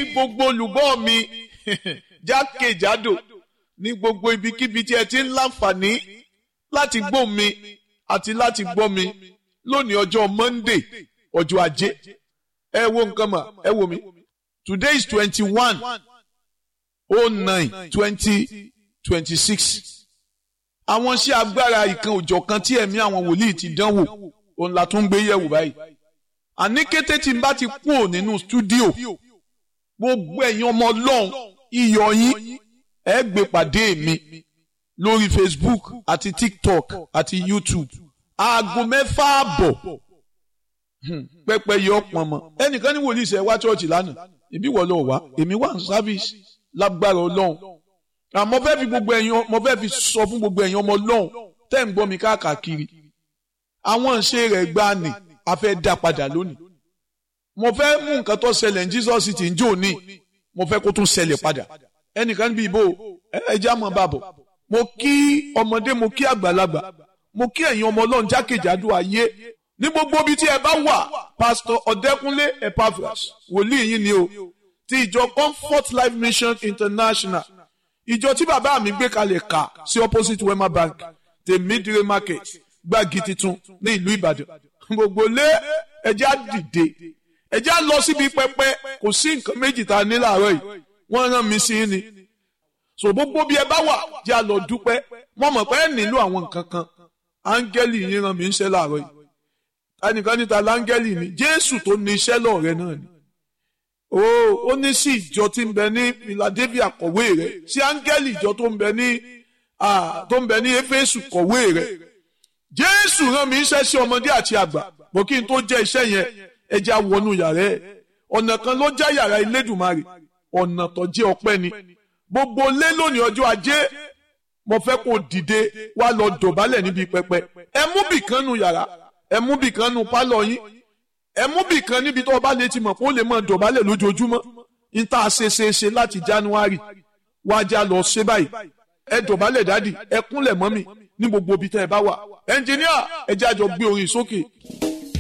gbogbo olùgbọ́ mi jákèjádò ní gbogbo ibikíbi tí ẹ ti ń láǹfààní láti gbọ́ mi àti láti gbọ́ mi lónìí ọjọ́ Monday ọjọ́ ajé ẹ wo nǹkan mà ẹ wo mi today is twenty one oh nine twenty twenty six àwọn iṣẹ́ agbára ìkan òjọ̀ kan tí ẹ̀mí àwọn wòlíì ti dánwò òun la tún gbé yẹ̀wò báyìí àní kété tí n bá ti kúrò nínú stúdíò gbogbo ẹ̀yin ọmọ ọlọ́run iyọ̀ yín ẹ gbé pàdé mi lórí Facebook àti TikTok àti YouTube aago mẹ́fà àbọ̀ pẹ́pẹ́ yọ pọnmọ ẹnìkan ní wòlíì sẹ́ wá ṣọ́ọ̀ṣì lánàá ìbí wọ́n lọ wá èmi wà ní sáfíìsì lágbára ọlọ́run àmọ́ fẹ́ fi gbogbo ẹ̀yin mo fẹ́ fi sọ fún gbogbo ẹ̀yin ọmọ ọlọ́run tẹ́ ń gbọ́ mi káàkiri àwọn ìṣe rẹ̀ gbá ni a fẹ́ dá padà lónìí mo fẹ́ mú nǹkan tó ṣẹlẹ̀ ní Jesus ti ń jò ní mo fẹ́ kó tún ṣẹlẹ̀ padà ẹnìkan níbi ìbò ẹja mọ̀ bàbọ̀ mo kí ọmọdé mo kí àgbàlagbà mo kí ẹ̀yin ọmọ ọlọ́run jákèjádò ayé ní gbogbo ibi tí ẹ bá wà pásítọ̀ ọ̀dẹ́kúnlé epaphras wòlíì yín ni o ti ìjọ comfort life mission international ìjọ tí bàbá mi gbé kalẹ̀ kà sí opposite wema bank tèmídìrè market gbági titun ní ìlú ìbàdàn gbogbo lé ẹjẹ́ á dìde ẹjẹ́ á lọ síbi pẹpẹ kò sí nǹkan méjì tá a ní láàárọ̀ yìí wọ́n rán mi sí ni so gbogbo bí ẹ bá wà jẹ́ á lọ dúpẹ́ wọ́n mọ̀ pé ẹ nílò àwọn nǹkan kan áńgẹ́lì yín rán mi ń ṣe láàárọ̀ yìí ẹnìkan níta láńgẹ́lì ni jésù tó ní iṣẹ́ lọ́ọ̀rẹ́ náà ni ó ó ní sí ìjọ tí ń bẹ ní philadelphia kọ̀wé rẹ̀ sí áńgẹ́lì ìjọ tó ń bẹ ní tó ń bẹ ní éfésù kọ̀wé rẹ̀ jésù rán mi iṣẹ́ sí ọmọdé àti àgbà bó kí n tó jẹ́ iṣẹ́ yẹn ẹ jẹ́ àwọnú yàrá ẹ̀ ọ̀nà kan ló já yàrá ilédùmarè ọ̀nà tó jẹ́ ọpẹ́ ni gbogbo lé lónìí ọjọ́ ajé mo fẹ́ kó dìde wá lọ dọ̀bálẹ̀ níbi pẹpẹ ẹ mú bìkan nu yàrá ẹ mú bìkan nu pálọ̀ yín ẹ mú bìkan níbi tó o bá lè ti mọ̀ kó lè mọ̀ dọ̀bálẹ̀ lójoojúmọ́ níta ṣe ṣe ṣe láti january wájà lọ ṣe báyìí ẹ dọ̀bálẹ̀ dádì ẹ kúnlẹ̀ mọ́mì ní gbogbo ibi tẹ́ ẹ bá wà ẹnjìníà ẹ jẹ́ àjọ gbé orin sókè.